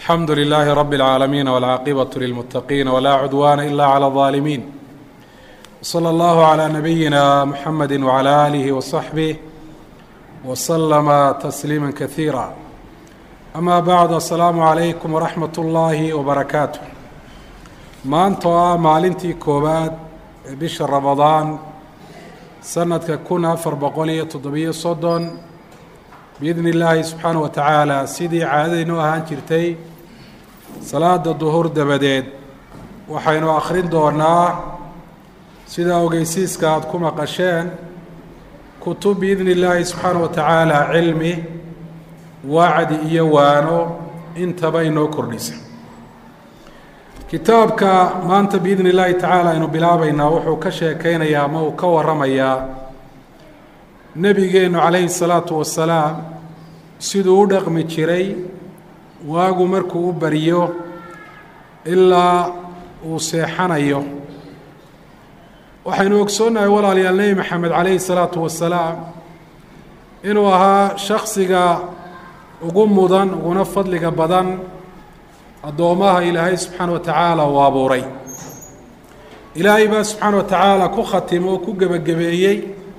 alxamdu lilaahi rabi اlcaalamiin wاlcaaqibaة lilmuttaqiina wlaa cudwaana ila clى الظaalimiin wslى اllahu عlى nabiyina muxamedi wعlى aalihi waصaxbih wslama tasliima kasiira ama bacd asalaamu calaykum waraxmat ullaahi wabarakaatu maanta oo ah maalintii koowaad ee bisha ramadaan sanadka kun afar boqol iyo toddobiyo soddon biidni illaahi subxaana wa tacaala sidii caadadaynu ahaan jirtay salaada duhur dabadeed waxaynu akhrin doonaa sida ogeysiiska aada ku maqasheen kutub biidni illaahi subxaana wa tacaala cilmi wacdi iyo waano intaba inoo kordhisa kitaabka maanta biidni illaahi tacaala aynu bilaabaynaa wuxuu ka sheekeynayaa ama uu ka waramayaa nebigeennu calayhi salaatu wasalaam siduu u dhaqmi jiray waagu markuu u baryo ilaa uu seexanayo waxaynu ogsoonnahay walaalayaal nebi maxamed calayhi salaatu wasalaam inuu ahaa shaksiga ugu mudan uguna fadliga badan addoommaha ilaahay subxaana wa tacaala uu abuuray ilaahay baa subxaana wa tacaala ku khatimo oo ku gebagabeeyey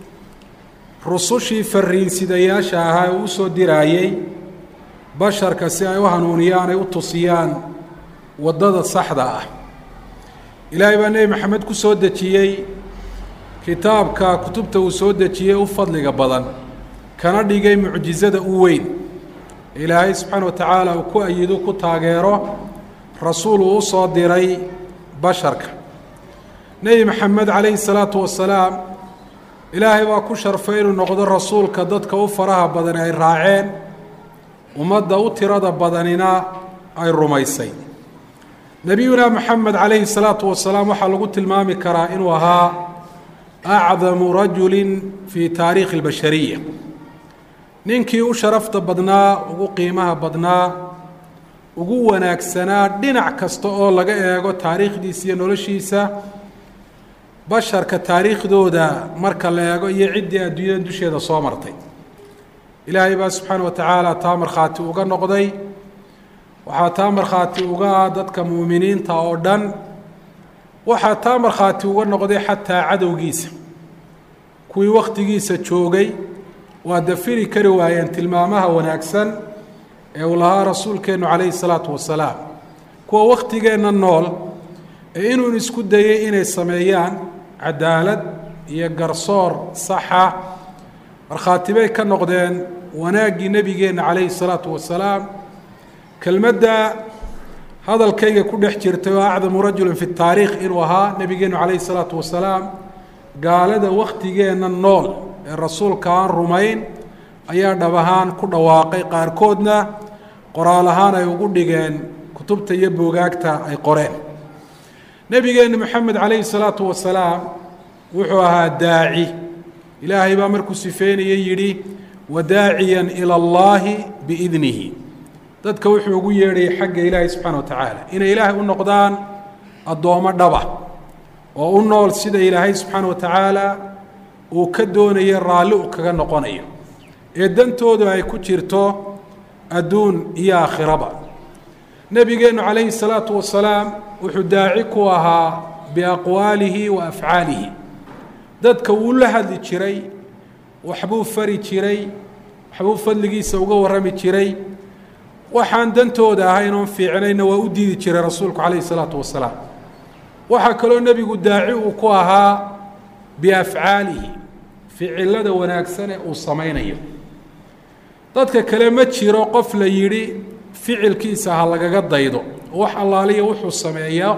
rusushii fariinsidayaasha ahaa ee u soo diraayey basharka si ay u hanuuniyaan ay u tusiyaan waddada saxda ah ilaahay baa nebi maxamed ku soo dejiyey kitaabka kutubta uu soo dejiyey u fadliga badan kana dhigay mucjizada u weyn ilaahay subxaana wa tacaala uu ku ayido ku taageero rasuul uu u soo diray basharka nebi maxamed calayhi salaatu wasalaam ilaahay baa ku sharfay inuu noqdo rasuulka dadka u faraha badani ay raaceen ummadda u tirada badanina ay rumaysay nebiyuna maxamed calayhi salaatu wasalaam waxaa lagu tilmaami karaa inuu ahaa acdamu rajulin fii taariikhi اlbashariya ninkii u sharafta badnaa ugu qiimaha badnaa ugu wanaagsanaa dhinac kasta oo laga eego taariikhdiisa iyo noloshiisa basharka taariikhdooda marka la eego iyo ciddii adduunyada dusheeda soo martay ilaahay baa subxaana wa tacaala taa markhaati uga noqday waxaa taa markhaati uga ah dadka muuminiinta oo dhan waxaa taa markhaati uga noqday xataa cadowgiisa kuwii wakhtigiisa joogay waa dafiri kari waayeen tilmaamaha wanaagsan ee uu lahaa rasuulkeennu calayhi salaatu wasalaam kuwa wakhtigeenna nool ee inuu isku dayey inay sameeyaan cadaalad iyo garsoor saxa markhaati bay ka noqdeen wanaaggii nebigeenna calayhi salaatu wasalaam kelmadda hadalkayga ku dhex jirtay oo acdamu rajulin fi taariikh inuu ahaa nebigeennu calayhi salaatu wasalaam gaalada wakhtigeenna nool ee rasuulka aan rumayn ayaa dhab ahaan ku dhawaaqay qaarkoodna qoraal ahaan ay ugu dhigeen kutubta iyo boogaagta ay qoreen nebigeenna moxamed calayhi salaatu wasalaam wuxuu ahaa daaci ilaahay baa markuu sifeynaya yidhi wadaaciyan ila allaahi biidnihi dadka wuxuu ugu yeedhayay xagga ilaahay subxaana wa tacaala inay ilaahay u noqdaan addoommo dhaba oo u nool sida ilaahay subxaana wa tacaala uu ka doonayo raalli u kaga noqonayo ee dantoodu ay ku jirto adduun iyo aakhiraba nebigeennu calayhi salaatu wasalaam wuxuu daaci ku ahaa biaqwaalihi wa afcaalihi dadka wuu la hadli jiray waxbuu fari jiray waxbuu fadligiisa uga warrami jiray waxaan dantooda ahayn oon fiicnayna waa u diidi jiray rasuulku calayhi salaatu wasalaam waxaa kaloo nebigu daaci uu ku ahaa biafcaalihi ficilada wanaagsan ee uu samaynayo dadka kale ma jiro qof la yidhi ficilkiisa ha lagaga daydo wax allaaliya wuxuu sameeyaa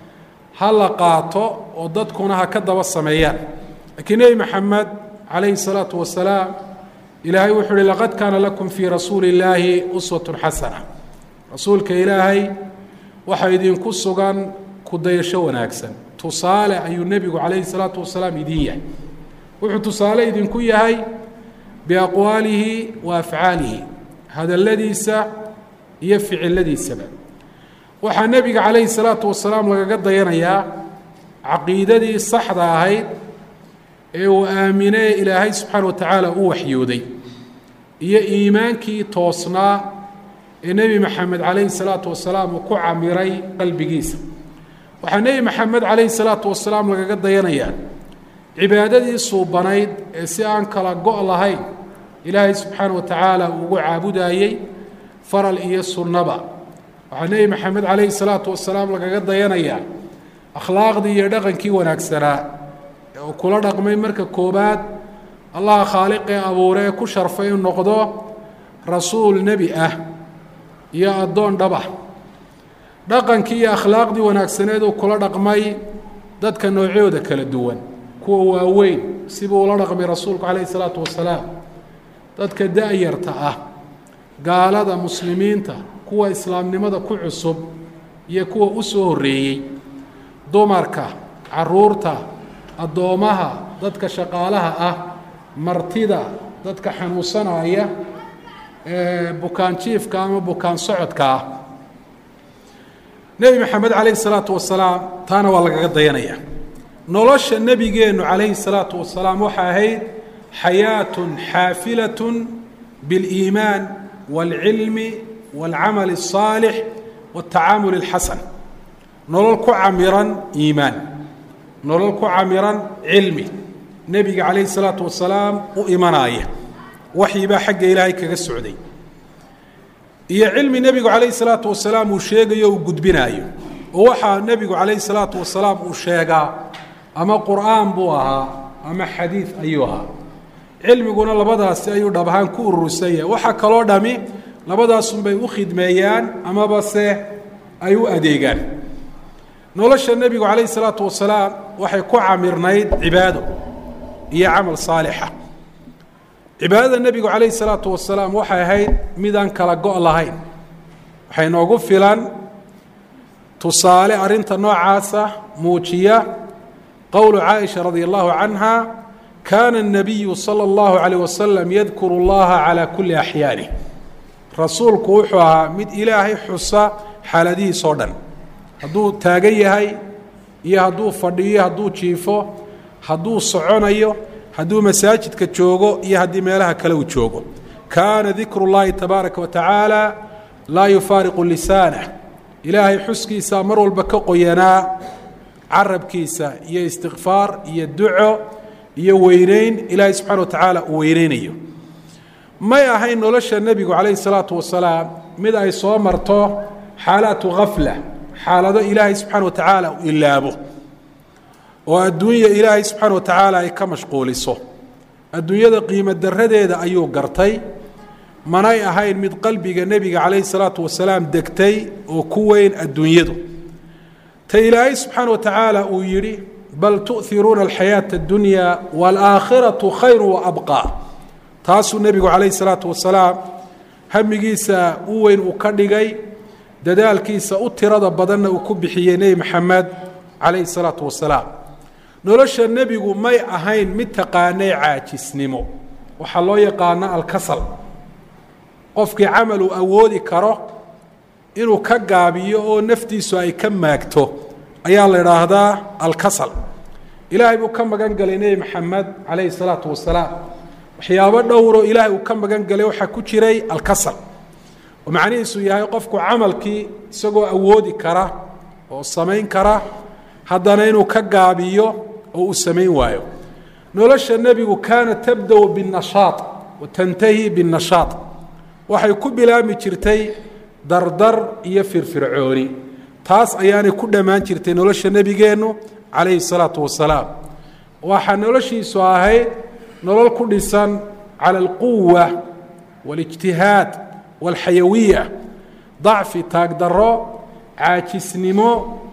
ha la qaato oo dadkuna ha ka daba sameeyaan laakiin nebi maxamed calayhi salaatu wasalaam ilaahay wuxuu uhi laqad kaana lakum fii rasuuli illaahi uswatun xasana rasuulka ilaahay waxaa idinku sugan kudayasho wanaagsan tusaale ayuu nebigu calayhi salaatu wasalaam idin yahay wuxuu tusaale idinku yahay biaqwaalihi wa afcaalihi hadalladiisa iyo ficiladiisaba waxaa nebiga calayhi salaatu wasalaam lagaga dayanayaa caqiidadii saxda ahayd ee uu aaminee ilaahay subxaana wa tacaala u waxyooday iyo iimaankii toosnaa ee nebi maxamed calayhi salaatu wasalaam uu ku camiray qalbigiisa waxaa nebi maxamed calayhi salaatu wasalaam lagaga dayanayaa cibaadadii suubanayd ee si aan kala go' lahayn ilaahay subxaana wa tacaala uu ugu caabudayey faral iyo sunnaba waxaa nebi maxamed calayhi salaatu wasalaam lagaga dayanayaa akhlaaqdii iyo dhaqankii wanaagsanaa ee uu kula dhaqmay marka koobaad allaha khaaliqee abuure ee ku sharfay inuu noqdo rasuul nebi ah iyo addoon dhaba dhaqankii iyo akhlaaqdii wanaagsaneed uu kula dhaqmay dadka noocyooda kala duwan kuwa waaweyn sibuu ula dhaqmay rasuulku calayhi salaatu wasalaam dadka da-yarta ah gaalada muslimiinta kuwa islaamnimada ku cusub iyo kuwa u soo horreeyey dumarka caruurta addoommaha dadka shaqaalaha ah martida dadka xanuunsanaya ee bukaan jiifka ama bukaan socodka ah nebi maxamed calayhi salaatu wasalaam taana waa lagaga dayanaya nolosha nebigeennu calayhi salaatu wasalaam waxay ahayd xayaatun xaafilatun biاliimaan wاlcilmi wاlcamali الصaalix wاtacaamul اlxasan nolol ku camiran iimaan nolol ku camiran cilmi nebiga calayhi salaatu wasalaam u imanaaya waxyibaa xagga ilaahay kaga socday iyo cilmi nebigu calayhi salaatu wasalaam uu sheegayo uu gudbinaayo oo waxaa nebigu calayhi salaatu wasalaam uu sheegaa ama qur'aan buu ahaa ama xadiid ayuu ahaa cilmiguna labadaasi ayuu dhab ahaan ku urursan yahay waxaa kaloo dhami labadaasunbay u khidmeeyaan amaba se ay u adeegaan nolosha nebigu calayhi salaatu wasalaam waxay ku camirnayd cibaado iyo camal saalixa cibaadada nebigu calayhi salaatu wasalaam waxay ahayd midaan kala go' lahayn waxay noogu filan tusaale arrinta noocaasa muujiya qowlu caaisha radia allahu canha kaana الnabiyu salى اllahu عalيه wasalam yadkuru اllaha calى kuli axyaanih rasuulku wuxuu ahaa mid ilaahay xusa xaaladihiisoo dhan hadduu taagan yahay iyo hadduu fadhiyo hadduu jiifo hadduu soconayo hadduu masaajidka joogo iyo haddii meelaha kale uu joogo kaana dikru اllahi tabaaraka wa tacaala laa yufaariqu lisaanah ilaahay xuskiisa mar walba ka qoyanaa carabkiisa iyo istikfaar iyo duco iyo weyneyn ilaahay subxana wa tacaala uu weyneynayo may ahayn nolosha nebigu calayhi salaatu wasalaam mid ay soo marto xaalaatu khafla xaalado ilaahay subxaana wa tacaala uu ilaabo oo adduunya ilaahay subxaana wa tacaala ay ka mashquuliso adduunyada qiimo daradeeda ayuu gartay manay ahayn mid qalbiga nebiga calayhi salaatu wasalaam degtay oo ku weyn adduunyadu ta ilaahay subxaana wa tacaala uu yidhi bal tu'iruuna alxayaata addunya waalaakhiratu khayru waabqaa taasuu nebigu calayhi salaatu wasalaam hamigiisa u weyn uu ka dhigay dadaalkiisa u tirada badanna uu ku bixiyey nebi maxamed calayhi salaatu wasalaam nolosha nebigu may ahayn mid taqaanay caajisnimo waxaa loo yaqaana alkasal qofkii camal uu awoodi karo inuu ka gaabiyo oo naftiisu ay ka maagto ayaa la idhaahdaa alkasal ilaahay buu ka magan galay nebi maxamed calayhi salaatu wasalaam waxyaabo dhowroo ilaahay uu ka magan galay waxaa ku jiray alkasal oo macnihiisu yahay qofku camalkii isagoo awoodi kara oo samayn kara haddana inuu ka gaabiyo oo uu samayn waayo nolosha nebigu kaana tabda-u binnashaad wa tantahi binnashaad waxay ku bilaabmi jirtay dardar iyo firfircooni taas ayaanay ku dhammaan jirtay nolosha nebigeennu calayhi salaatu wasalaam waxaa noloshiisu ahayd nolol ku dhisan cala alquwa waalijtihaad waalxayawiya dacfi taagdarro caajisnimo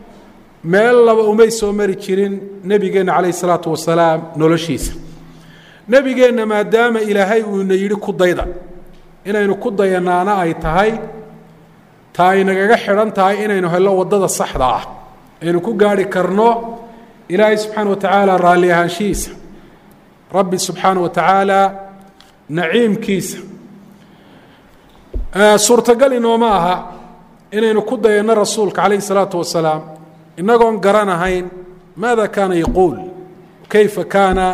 meel laba umay soo mari jirin nebigeenna calayhi salaatu wasalaam noloshiisa nebigeenna maadaama ilaahay uu ina yidhi ku dayda inaynu ku dayanaana ay tahay ta ay nagaga xidhan tahay inaynu hello waddada saxda ah aynu ku gaarhi karno ilaahay subxaana wa tacaala raalli ahaanshihiisa rabbi subxaana wa tacaala naciimkiisa suurtagal inooma aha inaynu ku dayanno rasuulka calayhi salaatu wasalaam innagoon garanahayn maada kaana yaquul kayfa kaana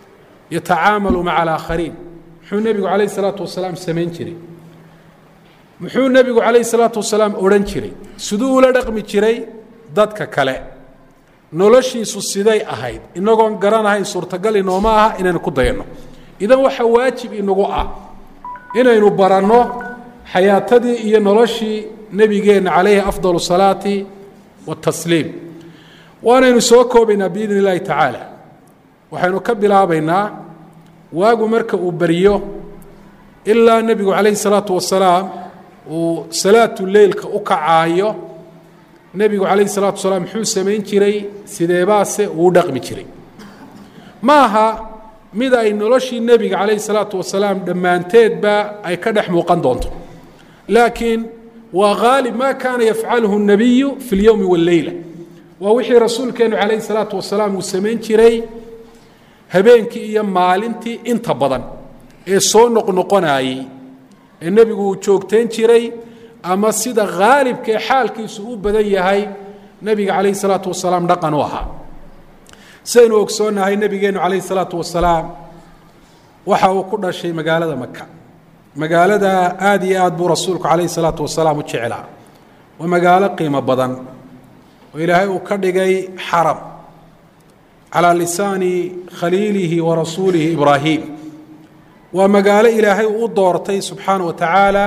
yatacaamalu maca alaakhariin muxuu nebigu calayhi salaatu wasalaam samayn jiray muxuu nebigu calayhi salaatu wasalaam odhan jiray siduu ula dhaqmi jiray dadka kale noloshiisu siday ahayd inagoon garanahayn suurtagal inooma aha inaynu ku dayanno idan waxaa waajib inagu ah inaynu baranno xayaatadii iyo noloshii nebigeenna calayhi afdal salaati watasliim waanaynu soo koobaynaa biidn illaahi tacaala waxaynu ka bilaabaynaa waagu marka uu beriyo ilaa nebigu calayhi salaatu wasalaam uu salaatu leylka u kacaayo nebigu calayhi salaatu wasalaam muxuu samayn jiray sideebaase uu u dhaqmi jiray ma aha mid ay noloshii nebiga calayhi salaatu wasalaam dhammaanteedba ay ka dhex muuqan doonto laakiin waa haalib ma kaana yafcaluhu الnabiyu fi اlyowmi wاlleyla waa wixii rasuulkeenu calayhi salaatu wasalaam uu samayn jiray habeenkii iyo maalintii inta badan ee soo noqnoqonayey ee nebigu uu joogtayn jiray ama sida haalibka ee xaalkiisu u badan yahay nebiga calayhi salaatu wasalaam dhaqan u ahaa sidaynu ogsoonnahay nebigeennu calayhi salaatu wasalaam waxa uu ku dhashay magaalada maka magaalada aada iyo aad buu rasuulku calayhi salaatu wasalaam u jeclaa waa magaalo qiimo badan oo ilaahay uu ka dhigay xaram calaa lisaani khaliilihi wa rasuulihi ibraahim waa magaalo ilaahay uu u doortay subxaana wa tacaala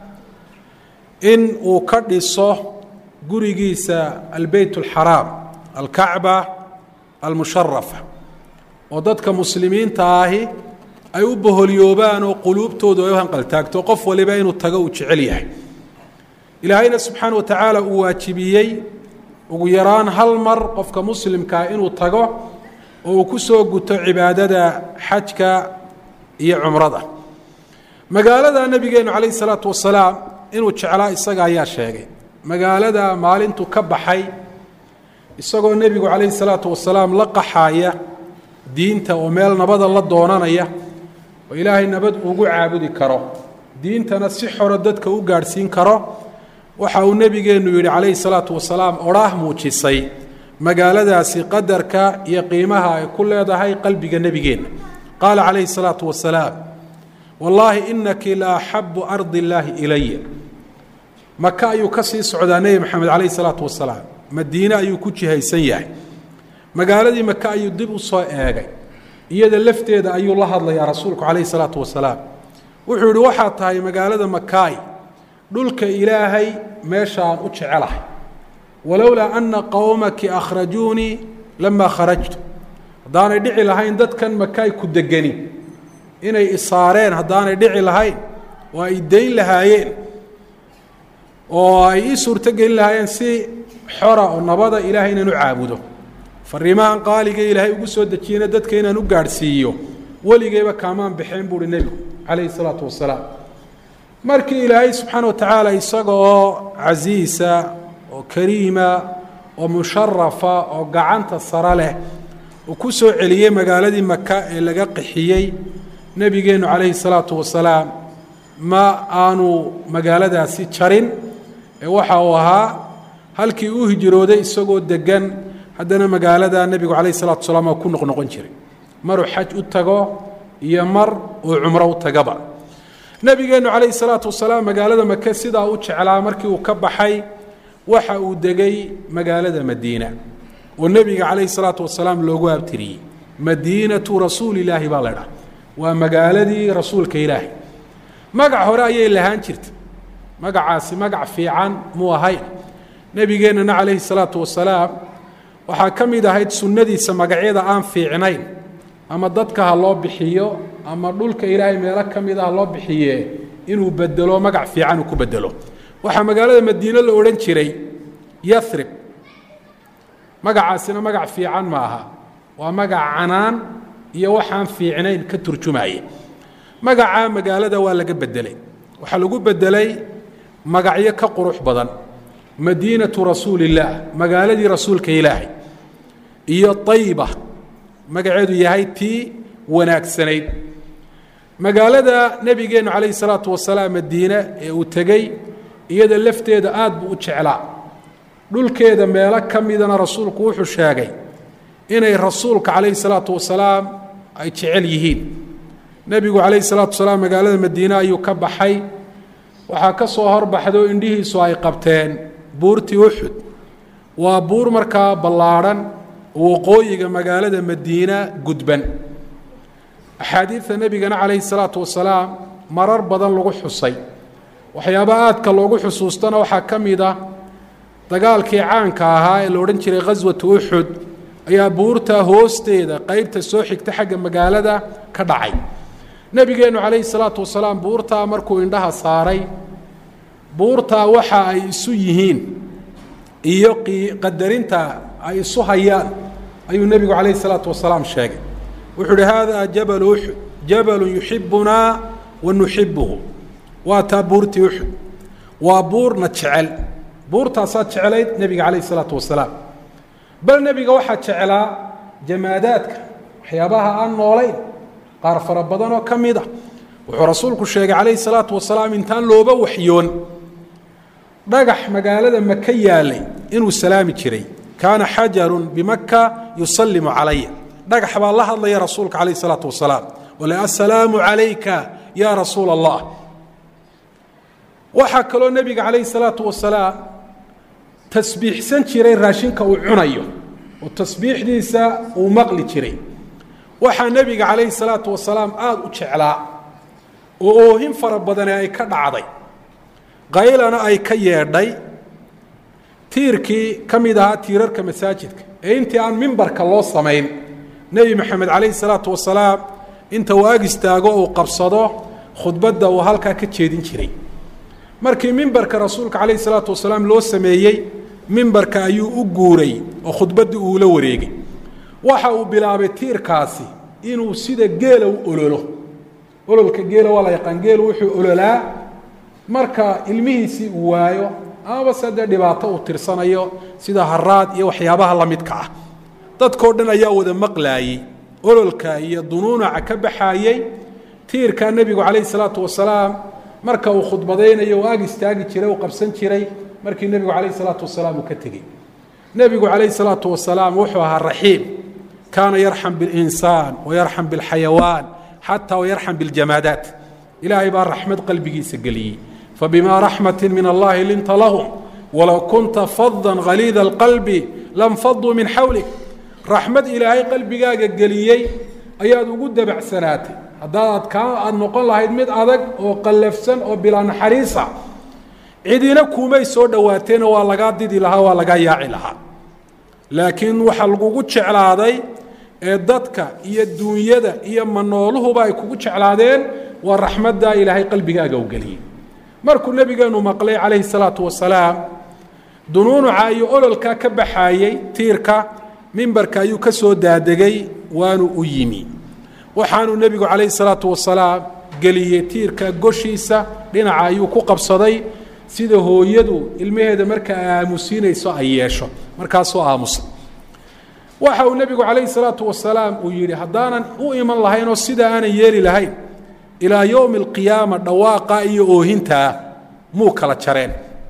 in uu ka dhiso gurigiisa albeyt alxaraam alkacba almusharafa oo dadka muslimiinta ahi ay u boholyoobaan oo quluubtoodu ay u hanqaltaagto qof waliba inuu tago uu jecel yahay ilaahayna subxaana wa tacaala uu waajibiyey ugu yaraan hal mar qofka muslimkaa inuu tago oo uu ku soo guto cibaadada xajka iyo cumrada magaalada nebigeenu calayhi salaatu wasalaam inuu jeclaa isaga ayaa sheegay magaalada maalintu ka baxay isagoo nebigu calayhi salaatu wasalaam la qaxaaya diinta oo meel nabada la doonanaya oo ilaahay nabad ugu caabudi karo diintana si xoro dadka u gaadhsiin karo waxa uu nebigeennu yidhi calayhi salaatu wasalaam odhaah muujisay magaaladaasi qadarka iyo qiimaha ay ku leedahay qalbiga nebigeenna qaala calayhi salaatu wasalaam wallaahi inaki la axabu ardi illaahi ilaya maka ayuu ka sii socdaa nebi maxamed calayhi salaatu wasalaam madiine ayuu ku jihaysan yahay magaaladii maka ayuu dib u soo eegay iyada lafteeda ayuu la hadlayaa rasuulku calayhi salaatu wasalaam wuxuu yihi waxaa tahay magaalada makaay dhulka ilaahay meeshaan u jecelahay walowlaa ana qowmaki akhrajuunii lamaa kharajtu haddaanay dhici lahayn dadkan makaay ku degani inay isaareen haddaanay dhici lahayn oo ay dayn lahaayeen oo ay ii suurto gelin lahaayeen si xora oo nabada ilaahay inaan u caabudo fariimahan qaaliga ilaahay ugu soo dejiyena dadka inaan u gaadhsiiyo weligeyba kaamaan baxeen buuhi nebigu calayhi salaatu wasalaam markii ilaahay subxaana wa tacaala isaga oo casiisa oo kariima oo musharafa oo gacanta sare leh uu ku soo celiyey magaaladii maka ee laga qixiyey nebigeennu calayhi salaatu wasalaam ma aanu magaaladaasi jarin ee waxa uu ahaa halkii uu hijrooday isagoo degan haddana magaalada nebigu calayhi salatu wasalaam oo ku noqnoqon jiray maruu xaj u tago iyo mar uu cumro u tagaba nebigeennu calayhi salaatu wasalaam magaalada maka sidaa u jeclaa markii uu ka baxay waxa uu degay magaalada madiina oo nebiga calayhi salaatu wasalaam loogu abtiriyey madiinatu rasuuli illaahi baa laydhaha waa magaaladii rasuulka ilaahay magac hore ayay lahaan jirta magacaasi magac fiican muu ahayn nebigeennana calayhi salaatu wasalaam waxaa ka mid ahayd sunnadiisa magacyada aan fiicnayn ama dadka ha loo bixiyo ama dhulka ilaahay meelo ka mid ah loo bixiye inuu bedelo magac fiican uu ku bedelo waxaa magaalada madiine la odhan jiray yarib magacaasina magac fiican ma aha waa magac canaan iyo waxaan fiicnayn ka turjumaya magacaa magaalada waa laga bedelay waxaa lagu bedelay magacyo ka qurux badan madiinatu rasuuli illaah magaaladii rasuulka ilaahay iyo ayiba magaceedu yahay tii wanaagsanayd magaalada nebigeennu calayhi salaatu wasalaam madiine ee uu tegey iyada lafteeda aad buu u jeclaa dhulkeeda meelo ka midana rasuulku wuxuu sheegay inay rasuulka calayhi salaatu wasalaam ay jecel yihiin nebigu calayhi salaatu wasalaam magaalada madiine ayuu ka baxay waxaa ka soo horbaxdo indhihiisu ay qabteen buurtii uxud waa buur markaa ballaadhan oo waqooyiga magaalada madiina gudban axaadiidta nebigana calayhi salaatu wasalaam marar badan lagu xusay waxyaaba aadka loogu xusuustana waxaa ka mid ah dagaalkii caanka ahaa ee la odhan jiray khaswatu uxud ayaa buurta hoosteeda qeybta soo xigta xagga magaalada ka dhacay nebigeennu calayhi salaatu wasalaam buurtaa markuu indhaha saaray buurtaa waxa ay isu yihiin iyo qadarinta ay isu hayaan ayuu nebigu calayhi salaatu wasalaam sheegay wuxuu uhi haadaa jabalu uxud jabalun yuxibunaa wa nuxibuhu waa taa buurtii uxud waa buurna jecel buurtaasaad jeclayd nebiga calayhi salaatu wasalaam bal nebiga waxaa jeclaa jamaadaadka waxyaabaha aan noolayn qaar fara badan oo ka mid a wuxuu rasuulku sheegay calayhi salaatu wasalaam intaan looba waxyoon dhagax magaalada maka yaalay inuu salaami jiray kaana xajarun bimaka yusallimu calaya dhagax baa la hadlaya rasuulka calayhi salaatu wasalaam wale assalaamu calayka yaa rasuula allah waxaa kaloo nebiga calayhi salaatu wasalaam tasbiixsan jiray raashinka uu cunayo oo tasbiixdiisa uu maqli jiray waxaa nebiga calayhi salaatu wasalaam aada u jeclaa oo oohin fara badane ay ka dhacday qaylana ay ka yeedhay tiirkii ka mid ahaa tiirarka masaajidka ee intii aan mimbarka loo samayn nebi maxamed calayhi salaatu wasalaam inta uu ag istaago uu qabsado khudbadda uu halkaa ka jeedin jiray markii mimbarka rasuulka calayhi salaatu wasalaam loo sameeyey mimbarka ayuu u guuray oo khudbaddii uula wareegay waxa uu bilaabay tiirkaasi inuu sida geela u ololo ololka geela waa la yaqaan geelu wuxuu ololaa marka ilmihiisii uu waayo amaba se dee dhibaato uu tirsanayo sida haraad iyo waxyaabaha la midka ah dadkao dhan ayaa wada maqlaayey ololka iyo dunuunaca ka baxaayey tiirkaa nebigu calayhi salaatu wasalaam marka uu khudbadaynayo uu ag istaagi jiray uu qabsan jiray markii nebigu calayhi salaatu wasalaam uu ka tegey nebigu calayhi salaatu wasalaam wuxuu ahaa raxiim kaana yarxam bilinsaan wayarxam bilxayawaan xataa wayarxam biljamaadaat ilaahay baa raxmad qalbigiisa geliyey fabimaa raxmati min allahi linta lahum walow kunta fadan haliida alqalbi lam faduu min xawlik raxmad ilaahay qalbigaaga geliyey ayaad ugu dabacsanaatay haddaad kaa aada noqon lahayd mid adag oo qallafsan oo bilaa naxariisa cidina kuumay soo dhowaateeno waa lagaa didi lahaa waa lagaa yaaci lahaa laakiin waxaa lagugu jeclaaday ee dadka iyo duunyada iyo manooluhuba ay kugu jeclaadeen waa raxmaddaa ilaahay qalbigaaga u geliyey markuu nebigeenu maqlay calayhi salaatu wasalaam dunuunuca iyo ololkaa ka baxaayey tiirka mimbarka ayuu ka soo daadegay waanu u yimi waxaanuu nebigu calayhi salaatu wasalaam geliyey tiirka goshiisa dhinaca ayuu ku qabsaday sida hooyadu ilmaheeda marka aamusiinayso ay yeesho markaasoo aamusa waxa uu nebigu calayhi salaatu wasalaam uu yidhi haddaanan u iman lahayn oo sidaa aanan yeeli lahayn ilaa yowmi alqiyaama dhawaaqa iyo oohintaa muu kala jareen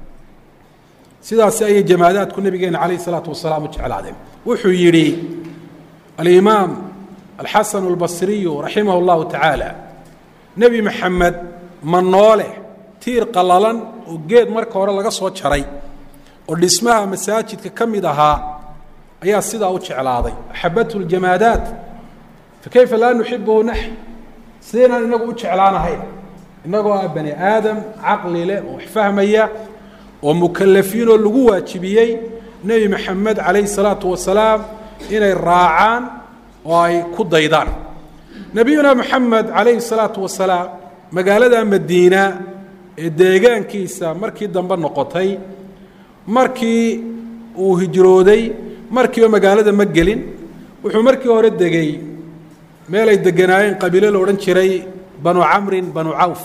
sidaasi ayay jamaadaadku nebigeena calayhi salaatu wasalaam u jeclaadeen wuxuu yidhi alimaam alxasanu albasriyu raximah اllahu tacaala nebi maxamed ma noole tiir qallalan oo geed marka hore laga soo jaray oo dhismaha masaajidka ka mid ahaa ayaa sidaa u jeclaaday axabathu ljamaadaat fakayfa laa nuxibuhu naxn sidaynaan inagu u jeclaanahayn innagoo ah bani aadam caqli leh oo wax fahmaya oo mukalafiinoo lagu waajibiyey nebi maxamed calayhi salaatu wasalaam inay raacaan oo ay ku daydaan nebiyuna moxamed calayhi salaatu wasalaam magaalada madiina ee deegaankiisa markii dambe noqotay markii uu hijrooday markiiba magaalada ma gelin wuxuu markii hore degay meel ay deganaayeen qabiilo la odhan jiray banu camrin banu cawf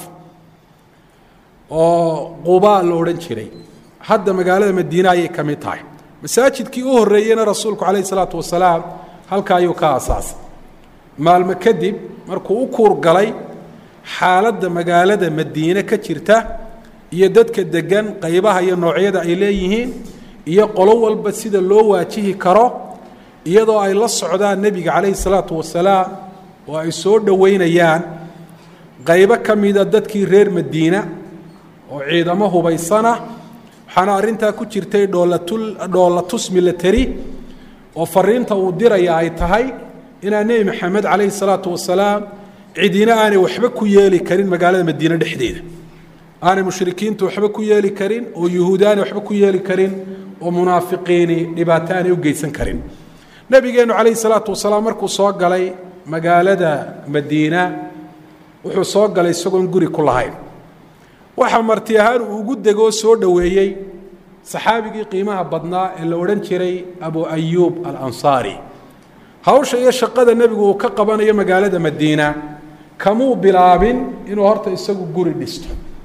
oo qubaa la odhan jiray hadda magaalada madiine ayay ka mid tahay masaajidkii u horreeyeyna rasuulku calayhi salaatu wasalaam halka ayuu ka aasaasay maalmo kadib markuu u kuur galay xaaladda magaalada madiine ka jirta iyo dadka degan qaybaha iyo noocyada ay leeyihiin iyo qolo walba sida loo waajihi karo iyadoo ay la socdaan nebiga calayhi salaatu wasalaam oo ay soo dhoweynayaan qaybo ka mida dadkii reer madiina oo ciidamo hubaysana waxaana arrintaa ku jirtay dhoolatul dhoolatus milateri oo fariinta uu diraya ay tahay inaan nebi maxamed calayhi salaatu wasalaam cidina aanay waxba ku yeeli karin magaalada madiine dhexdeeda aanay mushrikiintu waxba ku yeeli karin oo yuhuud aanay waxba ku yeeli karin oo munaafiqiini dhibaato aanay u geysan karin nebigeennu calayhi salaatu wasalaam markuu soo galay magaalada madiina wuxuu soo galay isagoon guri ku lahayn waxa marti ahaan uu ugu degoo soo dhoweeyey saxaabigii qiimaha badnaa ee la odhan jiray abu ayuub alansaari hawsha iyo shaqada nebigu uu ka qabanayo magaalada madiina kamuu bilaabin inuu horta isagu guri dhisto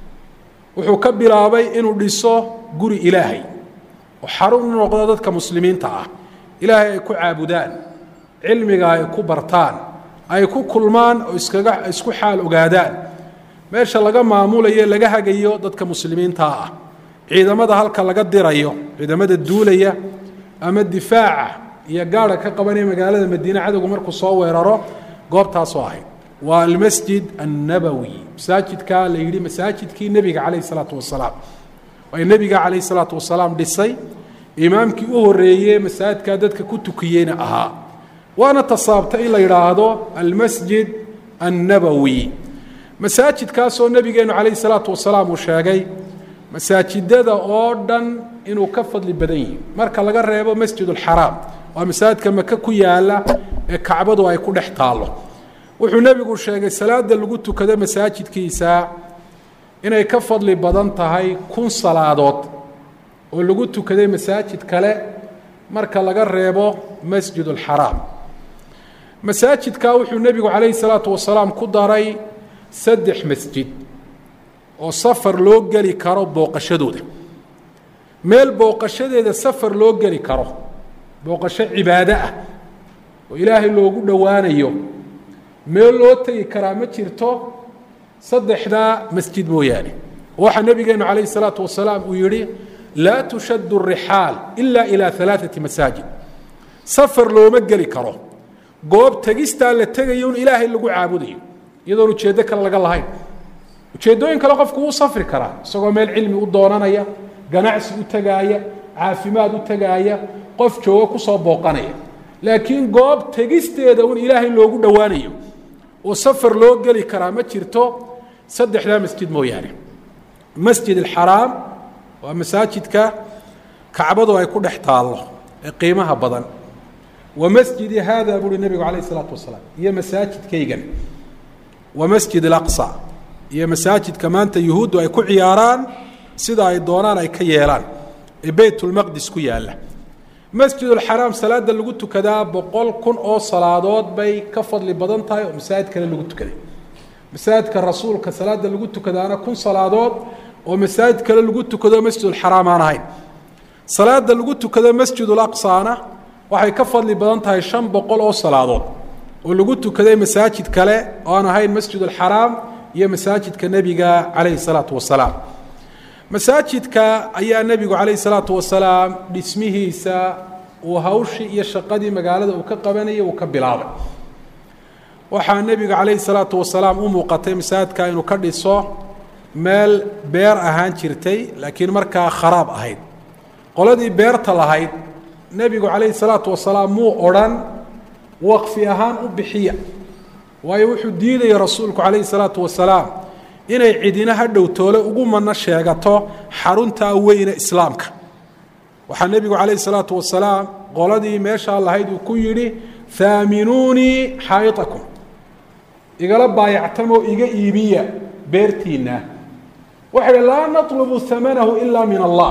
wuxuu ka bilaabay inuu dhiso guri ilaahay oo xarun u noqdo dadka muslimiinta ah ilaahay ay ku caabudaan cilmiga ay ku bartaan ay ku kulmaan oo iskaga isku xaal ogaadaan meesha laga maamulayo laga hagayo dadka muslimiinta ah ciidamada halka laga dirayo ciidamada duulaya ama difaaca iyo gaara ka qabanaya magaalada madiine cadowgu markuu soo weeraro goobtaasoo ahayd waa almasjid annabowi masaajidkaa la yidhi masaajidkii nebiga calayh isalaatu wasalaam ay nebiga calayh isalaatu wasalaam dhisay imaamkii u horeeye masaajidkaa dadka ku tukiyeyna ahaa waana tasaabta in la yidhaahdo almasjid annabowi masaajidkaasoo nebigeenu calayh salaatu wasalaam uu sheegay masaajidada oo dhan inuu ka fadli badan yihi marka laga reebo masjid ulxaraam waa masaajidka maka ku yaala ee kacbadu ay ku dhex taallo wuxuu nebigu sheegay salaada lagu tukado masaajidkiisa inay ka fadli badan tahay kun salaadood oo lagu tukaday masaajid kale marka laga reebo masjid ulxaraam masaajidkaa wuxuu nebigu calayhi salaatu wasalaam ku daray saddex masjid oo safar loo geli karo booqashadooda meel booqashadeeda safar loo geli karo booqasho cibaado ah oo ilaahay loogu dhowaanayo meel loo tegi karaa ma jirto saddexdaa masjid mooyaane waxaa nebigeenu calayhi salaatu wasalaam uu yidhi laa tushaddu rixaal ila ilaa alaaati masaajid safar looma geli karo goob tegistaa la tegayo in ilaahay lagu caabudayo iyadoon ujeeddo kale laga lahayn ujeeddooyin kale qofku wuu safri karaa isagoo meel cilmi u doonanaya ganacsi u tegaaya caafimaad u tegaaya qof joogo kusoo booqanaya laakiin goob tegisteeda un ilaahay loogu dhowaanayo oo safar loo geli karaa ma jirto saddexdaa masjid mooyaane masjid alxaraam waa masaajidka kacbadu ay ku dhex taallo ee qiimaha badan wa masjidi haada buuhi nebigu calayh isalaatu wasalaam iyo masaajidkaygan wa masjid alaqsa iyo masaajidka maanta yuhuuddu ay ku ciyaaraan sida ay doonaan ay ka yeelaan ee beytulmaqdis ku yaalla masjidulxaraam salaada lagu tukadaa boqol kun oo salaadood bay ka fadli badan tahay oo masaajid kale lagu tukaday masaajidka rasuulka salaada lagu tukadaana kun salaadood oo masaajid kale lagu tukado masjidulxaraam aan ahayn salaada lagu tukado masjidulaqsana waxay ka fadli badan tahay shan boqol oo salaadood oo lagu tukaday masaajid kale oo aan ahayn masjidulxaraam iyo masaajidka nebiga calayhi salaatu wasalaam masaajidka ayaa nebigu calayhi salaatu wasalaam dhismihiisa uu hawshii iyo shaqadii magaalada uu ka qabanayay uu ka bilaabay waxaa nebiga calayhi salaatu wasalaam u muuqatay masaajidka inuu ka dhiso meel beer ahaan jirtay laakiin markaa kharaab ahayd qoladii beerta lahayd nebigu calayhi salaatu wasalaam muu odrhan waqfi ahaan u bixiya waayo wuxuu diidaya rasuulku calayhi salaatu wasalaam inay cidina ha dhowtoole ugu mano sheegato xaruntaa weyne islaamka waxaa nebigu calayhi salaatu wasalaam qoladii meeshaa lahayd uu ku yidhi haaminuunii xaayitakum igala baayactamoo iga iibiya beertiinna waxay idhi laa natlubu hamanahu ilaa min allah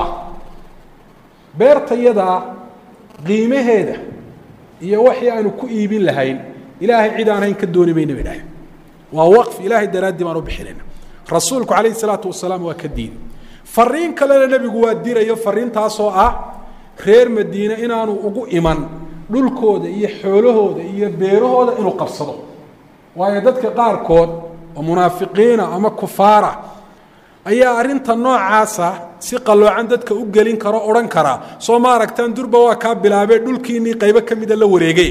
beertayadaa qiimaheeda iyo waxii aanu ku iibin lahayn ilaahay cid aan hayn ka dooni mayna bay dhahay waa waqf ilaahay daraaddii baan u bixinayna rasuulku calayhi salaatu wasalaam waa ka diiday fariin kalena nebigu waa dirayo fariintaasoo ah reer madiine inaanu ugu iman dhulkooda iyo xoolahooda iyo beerahooda inuu qabsado waayo dadka qaarkood oo munaafiqiina ama kufaara ayaa arrinta noocaasa si qalloocan dadka u gelin karo odhan karaa soo ma aragtaan durba waa kaa bilaabee dhulkiinnii qaybo ka mida la wareegay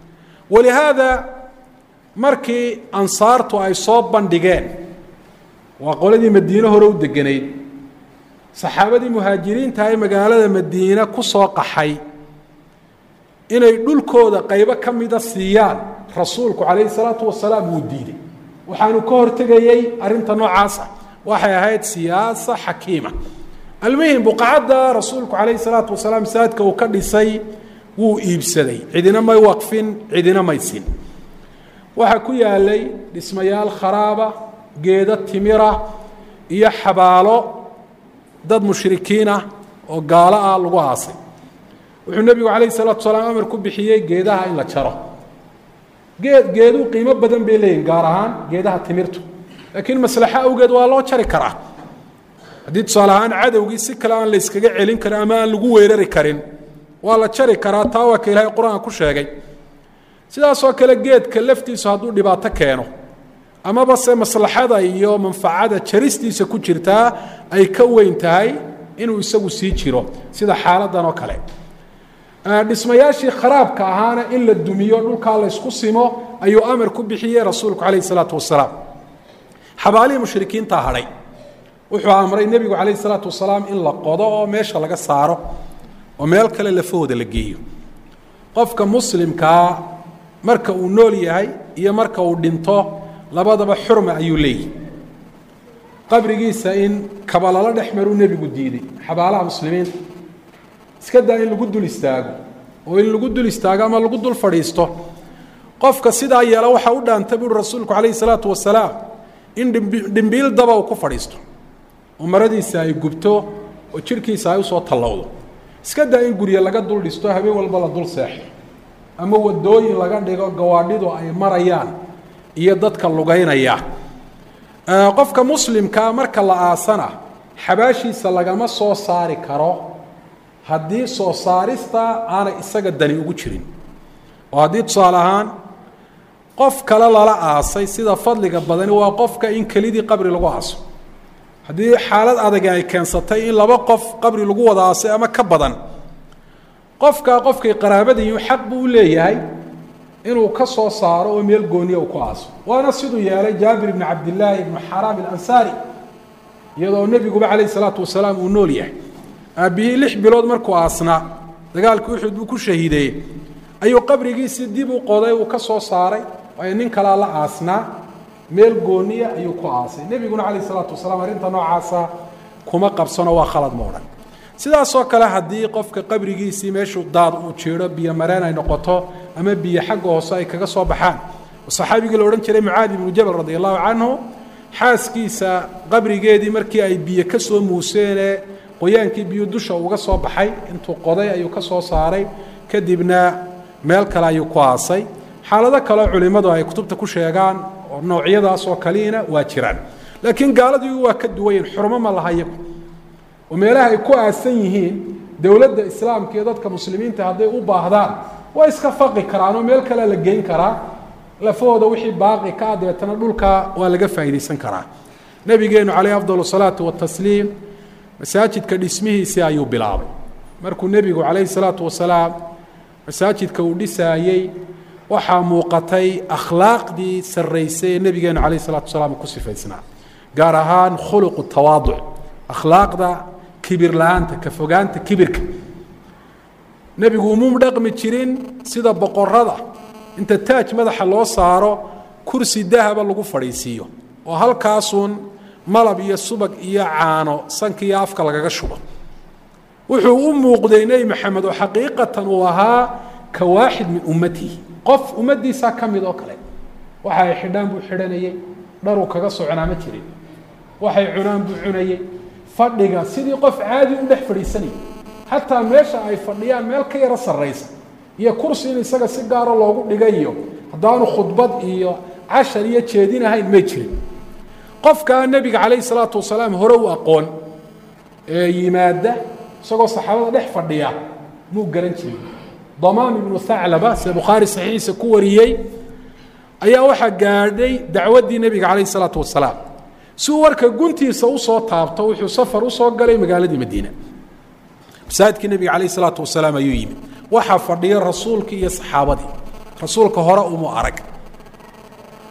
walihaada markii ansaartu ay soo bandhigeen waa qoladii madiine hore u deganayd saxaabadii muhaajiriinta ee magaalada madiine ku soo qaxay inay dhulkooda qaybo ka mida siiyaan rasuulku calayhi salaatu wasalaam wuu diiday waxaanu ka hortegayey arrinta noocaasa waxay ahayd siyaasa xakiima almuhim buqacadda rasuulku calayhi salaatu wasalaam masaajidka uu ka dhisay wuu iibsaday cidina may waqfin cidina may sin waxaa ku yaalay dhismayaal kharaaba geedo timira iyo xabaalo dad mushrikiin ah oo gaalo ah lagu aasay wuxuu nebigu calayhi salaatu wasalaam amar ku bixiyey geedaha in la jaro geed geeduu qiimo badan bay leeyihin gaar ahaan geedaha timirtu laakiin maslaxo awgeed waa loo jari karaa haddii tusaale ahaan cadowgii si kale aan la yskaga celin karin ama aan lagu weerari karin waa la jari karaa taa waa ka ilaahay qur-aan ku sheegay sidaasoo kale geedka laftiisu hadduu dhibaato keeno amaba se maslaxada iyo manfacada jaristiisa ku jirtaa ay ka weyn tahay inuu isagu sii jiro sida xaaladan oo kale dhismayaashii kharaabka ahaana in la dumiyo dhulkaa la ysku simo ayuu amar ku bixiyey rasuulku calayh isalaatu wasalaam xabaalihii mushrikiintaa hadhay wuxuu amray nebigu calayh isalaatu wasalaam in la qodo oo meesha laga saaro oo meel kale lafahooda la geeyo qofka muslimkaa marka uu nool yahay iyo marka uu dhinto labadaba xurma ayuu leeyahy qabrigiisa in kabalalo dhex maruu nebigu diiday xabaalaha muslimiinta iska daa in lagu dul istaago oo in lagu dul istaago ama lagu dul fadhiisto qofka sidaa yeela waxaa u dhaanta buuri rasuulku calayhi salaatu wasalaam in dhimbiil daba uu ku fadhiisto oo maradiisa ay gubto oo jidhkiisa ay usoo tallowdo iska daa in gurye laga dul dhisto habeen walba la dul seexdo ama wadooyin laga dhigo gawaadhidu ay marayaan iyo dadka lugaynaya qofka muslimkaa marka la aasana xabaashiisa lagama soo saari karo haddii soo saarista aanay isaga dani ugu jirin oo haddii tusaale ahaan qof kale lala aasay sida fadliga badani waa qofka in kelidii qabri lagu aaso haddii xaalad adag ay keensatay in laba qof qabri lagu wada aasay ama ka badan qofkaa qofkay qaraabadayihin xaq buu u leeyahay inuu ka soo saaro oo meel gooniya uu ku aaso waana siduu yeelay jaabir ibni cabdillaahi ibnu xaraam alansaari iyadoo nebiguba calayhi salaatu wasalaam uu nool yahay aabbihii lix bilood markuu aasnaa dagaalkii uxud buu ku shahiideeyey ayuu qabrigiisii dib u qoday uu ka soo saaray waayo nin kalaa la aasnaa meel gooniya ayuu ku aasay nebiguna calayhi salaatu wasalaam arrinta noocaasa kuma qabsano waa khalad ma odhan sidaasoo kale haddii qofka qabrigiisii meeshuu daad uu jiidho biyo mareen ay noqoto ama biyo xagga hoose ay kaga soo baxaan oo saxaabigii la odhan jiray mucaadi ibnu jabal radi allahu canhu xaaskiisa qabrigeedii markii ay biyo ka soo muuseenee qoyaankii biyo dusha uga soo baxay intuu qoday ayuu ka soo saaray kadibna meel kale ayuu ku aasay xaalado kaleo culimmadu ay kutubta ku sheegaan oo noocyadaas oo kaliina waa jiraan laakiin gaaladu waa ka duwayen xurmo ma laha iyagu oo meelaha ay ku aasan yihiin dowladda islaamka iyo dadka muslimiinta hadday u baahdaan waa iska faqi karaan oo meel kalea la geyn karaa lafahooda wixii baaqi ka ah dabeetana dhulka waa laga faa'iidaysan karaa nebigeenu calayh afdal salaatu watasliim masaajidka dhismihiisii ayuu bilaabay markuu nebigu calayhi salaatu wasalaam masaajidka uu dhisaayey waxaa muuqatay akhlaaqdii sarraysay ee nebigeenu calayh salatu wasalaam ku sifaysnaa gaar ahaan khuluqu tawaaduc akhlaaqda kibir la-aanta ka fogaanta kibirka nebigu umuu dhaqmi jirin sida boqorada inta taaj madaxa loo saaro kursi dahaba lagu fadhiisiiyo oo halkaasuun malab iyo subag iyo caano sanka iyo afka lagaga shubo wuxuu u muuqday nebi maxamed oo xaqiiqatan uu ahaa ka waaxid min ummatihi qof ummaddiisaa ka mid oo kale waxa ay xidhaan buu xidhanayey dharuu kaga soconaa ma jirin waxay cunaan buu cunayey fadhiga sidii qof caadi u dhex fadhiisanayay xataa meesha ay fadhiyaan meel ka yaro sarraysa iyo kursi in isaga si gaaro loogu dhigayo haddaanu khudbad iyo cashar iyo jeedinahayn may jirin qofkaa nebiga calayhi salaatu wasalaam hore u aqoon ee yimaada isagoo saxaabada dhex fadhiya muu garan jirin damaam ibnu thaclaba sida bukhaari saxiixiisa ku wariyey ayaa waxaa gaadhay dacwaddii nebiga calayhi salaatu wasalaam si uu warka guntiisa usoo taabto wuxuu safar usoo galay magaaladii madiina masaajidkii nebiga calayh isalaatu wasalaam ayuu yimid waxaa fadhiya rasuulkii iyo saxaabadii rasuulka hore umu arag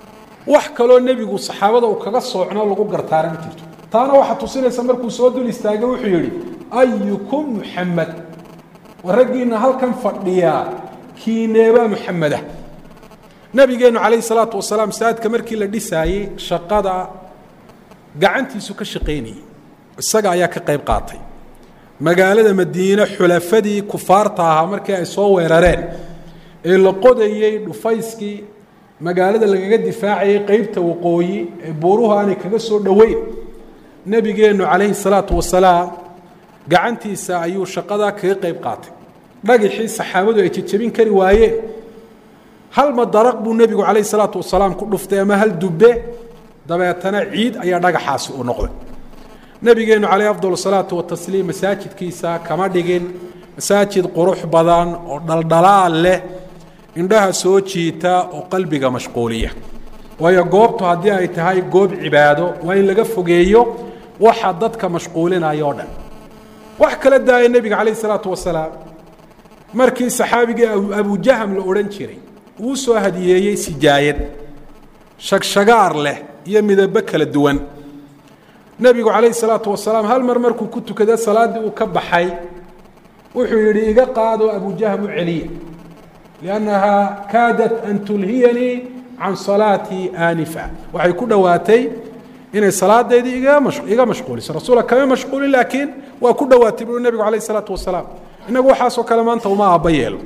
wax kaloo nebigu saxaabada uu kaga soocno lagu gartaana ma jirto taana waxaa tusinaysa markuu soo dul istaagay wuxuu yidhi ayukum muxamed war raggiina halkan fadhiyaa kiineebaa muxameda nabigeennu calayhi salaatu wasalaam saadka markii la dhisaayey shaqada gacantiisu ka shaqaynayey isaga ayaa ka qayb qaatay magaalada madiine xulafadii kufaarta ahaa markii ay soo weerareen ee la qodayey dhufayskii magaalada lagaga difaacayay qeybta waqooyi ee buuruhu aanay kaga soo dhoweyn nebigeennu calayhi salaatu wasalaam gacantiisa ayuu shaqadaa kaga qayb qaatay dhagixii saxaabadu ay jejabin kari waayeen hal madaraq buu nebigu calayhi salaatu wasalaam ku dhuftay ama hal dubbe dabeetana ciid ayaa dhagaxaasi u noqday nebigeennu calayh afdal salaatu watasliim masaajidkiisa kama dhigin masaajid qurux badan oo dhaldhalaal leh indhaha soo jiita oo qalbiga mashquuliya waayo goobtu haddii ay tahay goob cibaado waa in laga fogeeyo waxa dadka mashquulinaya oo dhan wax kala daaya nebiga calayh salaatu wasalaam markii saxaabigii abujaham la odhan jiray uu soo hadiyeeyey sijaayad shagshagaar leh iyo midabo kala duwan nebigu calayhi salaatu wasalaam hal mar markuu ku tukada salaaddii uu ka baxay wuxuu yidhi iga qaado abujaham u celiya liannahaa kaadat an tulhiyanii can salaatii aanifa waxay ku dhowaatay inay salaadeydii iga mashquuliso rasuula kama mashquulin laakiin waa ku dhowaatay buu nebigu calayh isalaatu wasalaam innagu waxaasoo kale maanta uma aabba yeelo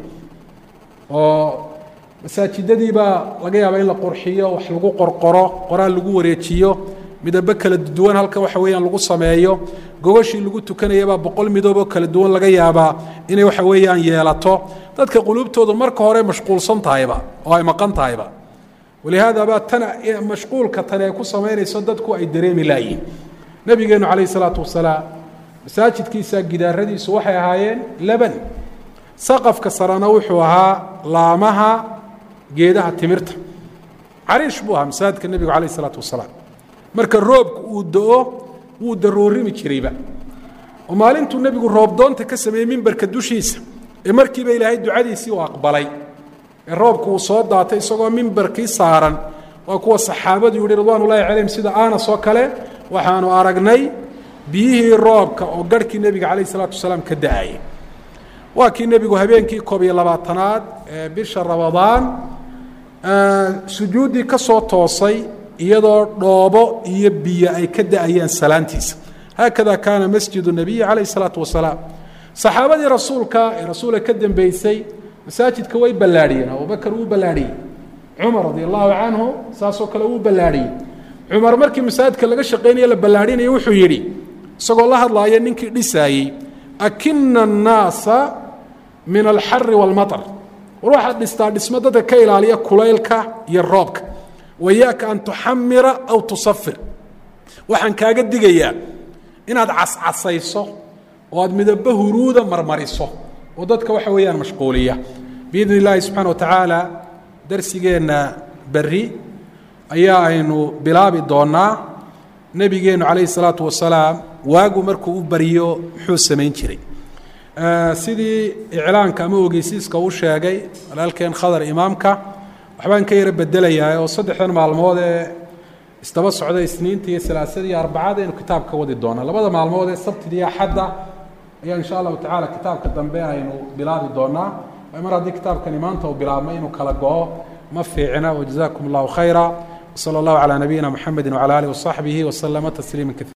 oo masaajidadii baa laga yaaba in la qurxiyo wax lagu qorqoro qoraal lagu wareejiyo midabo kala duwan halka waxa weeyaan lagu sameeyo gogashii lagu tukanayabaa boqol midooboo kala duwan laga yaabaa inay waxa weeyaan yeelato dadka quluubtoodu marka hore mashquulsan tahayba oo ay maqan tahayba walihaada baa tan mashquulka tani ay ku samaynayso dadku ay dareemi laayihin nebigeennu calayhi salaatu wasalaam masaajidkiisa gidaaradiisu waxay ahaayeen laban saqafka sarena wuxuu ahaa laamaha geedaha timirta cariish buu ahaa masaajidka nebigu calayh isalaatu wasalaam marka roobku uu do-o wuu daroorimi jirayba oo maalintuu nebigu roobdoonta ka sameeyey mimbarka dushiisa ee markiiba ilaahay ducadiisii uu aqbalay ee roobku uu soo daatay isagoo mimbarkii saaran waa kuwa saxaabadu yihi ridwaan ullahi calayhim sida anas oo kale waxaanu aragnay biyihii roobka oo garhkii nebiga calayh isalaatu wasalaam ka da-ayay waa kii nebigu habeenkii koob iyo labaatanaad ee bisha ramadaan sujuuddii ka soo toosay iyadoo dhoobo iyo biyo ay ka da-ayaan salaantiisa haakada kaana masjidu nabiyi calayh isalaatu wasalaam saxaabadii rasuulka ee rasuulka ka dambeysay masaajidka way ballaadhiyeen abubakar wuu ballaadhiyey cumar radi allahu canhu saasoo kale wuu ballaadhiyey cumar markii masaajidka laga shaqaynaya la ballaadhinaya wuxuu yidhi isagoo la hadlaaya ninkii dhisaayey akina annaasa min alxari waalmaطr war waxaad dhistaa dhismo dadka ka ilaaliya kulaylka iyo roobka wayaaka an tuxamira aw tusafir waxaan kaaga digayaa inaad cascasayso oo aad midabo huruuda marmariso oo dadka waxa weeyaan mashquuliya biidn illaahi subxana wa tacaala darsigeenna berri ayaa aynu bilaabi doonaa nebigeennu calayhi salaatu wasalaam waagu markuu u baryo muxuu samayn jiray sidii iclaanka ama ogeysiiska u sheegay walaalkeen khadar imaamka waxbaan ka yaro bedelayaa oo saddexdan maalmood ee isdaba socda isniinta iyo salaasada iyo arbacada aynu kitaabka wadi doonaa labada maalmood ee sabtida iyo axadda ayaa insha allahu tacala kitaabka dambe aynu bilaabi doonaa mar haddii kitaabkani maanta uu bilaabmay inuu kala go-o ma fiicna wajazakum allahu khayra wsala allahu calaa nabiyina muxamedi wcala alih wasaxbihi waslama tasliima kaiira